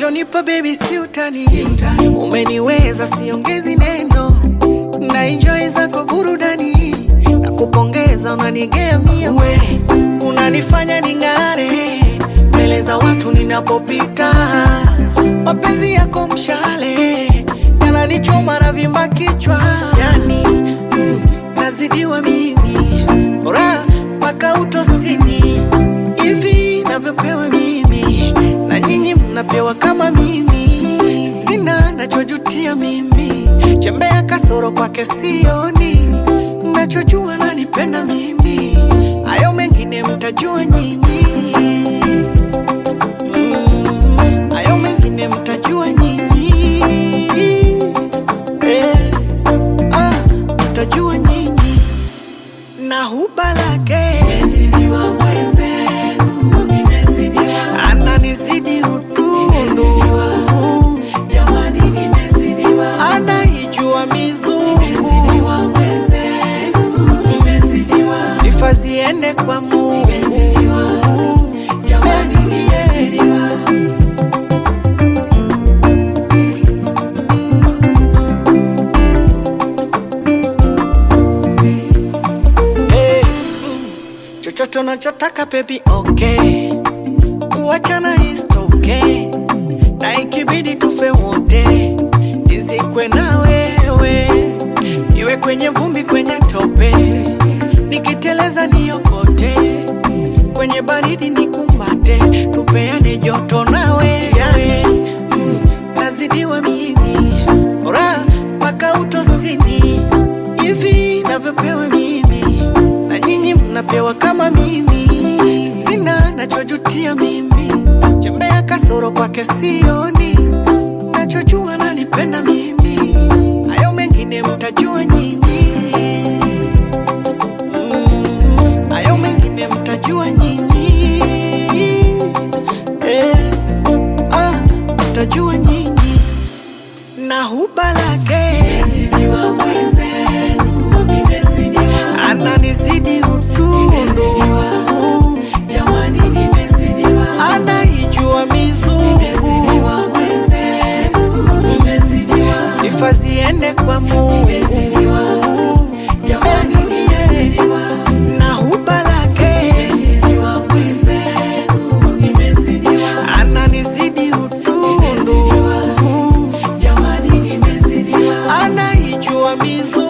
Unachonipa baby si utani, umeniweza siongezi neno, na enjoy zako burudani, na kupongeza unanigemia, we unanifanya ning'are mbele za watu ninapopita, mapenzi yako mshale yananichoma na vimba kichwa, yani mm, nazidiwa mimi ra mpaka utosini hivi navyopewa mimi na nyinyi mnapewa kama mimi, sina nachojutia mimi, chembea kasoro kwake sioni, nachojua nanipenda mimi, hayo mengine mtajua nyinyi. Mm, hayo mengine mtajua nyinyi. Eh, ah, mtajua nyinyi na huba lake ananizidi utundu anaijua mizungu sifa ziende kwa Mungu Hey, mm, chochote unachotaka baby okay kuachana is okay na ikibidi tufe wote nizikwe na wewe iwe kwenye vumbi kwenye tope nikiteleza niokote kwenye baridi nikumbate tupeane joto nawe yawe mm, nazidiwa mimi ra mpaka utosini hivi navyopewa mimi na nyinyi mnapewa kama mimi sina nachojutia mimi chembea kasoro kwake sioni nachojua nanipenda mimi hayo mengine mtajua nyinyi Mm, hayo mengine mtajua nyinyi eh, ah, mtajua nyinyi na huba lake ananizidi utundu anaijua mizungu sifa ziende kwa Mungu na huba lake ananizidi utundu anaijua mizungu